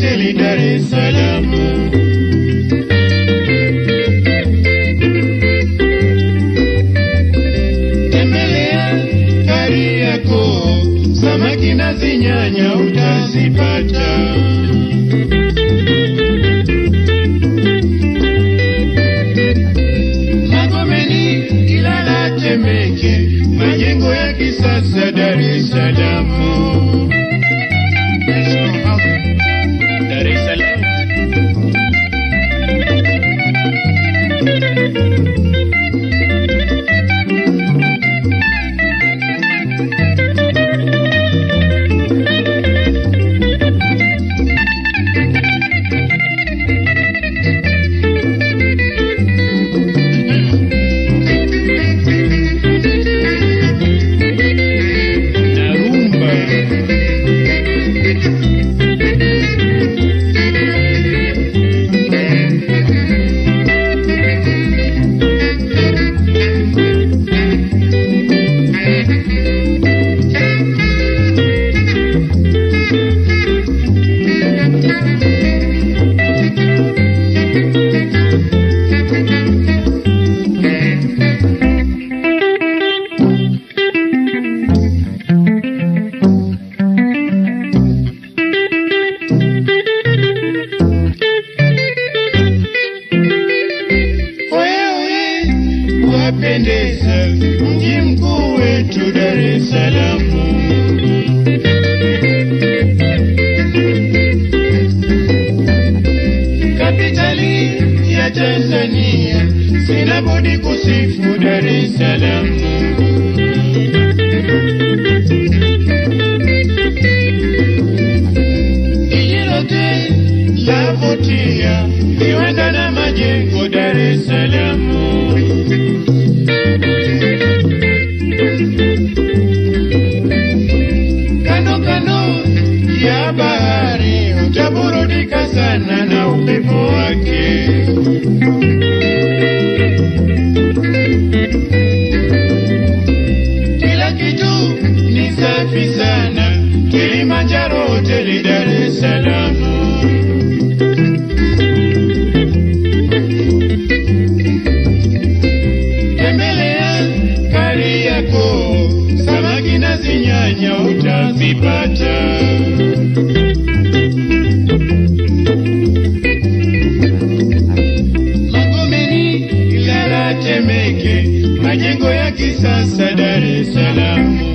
hoteli Dar es Salaam. Tembelea Kariakoo, samaki na zinyanya utazipata. Magomeni, Ilala, Temeke, majengo ya kisasa Dar es Salaam. Dar es Salaam. Narumba. Wewe wapendeza, mji mkuu wetu Dar es Salaam. Kapitali ya Tanzania, sina budi kusifu Dar es Salaam. Jiji lote lavutia, viwanda na majengo Dar es Salaam. Kando kando ya bahari utaburudika sana na upepo wake. Kila kitu ni safi sana, Kilimanjaro hoteli Dar es Salaam. Tembelea Kariakoo, samaki na zinyanya utazipata. Magomeni, Ilala, Temeke, majengo ya kisasa Dar es Salaam.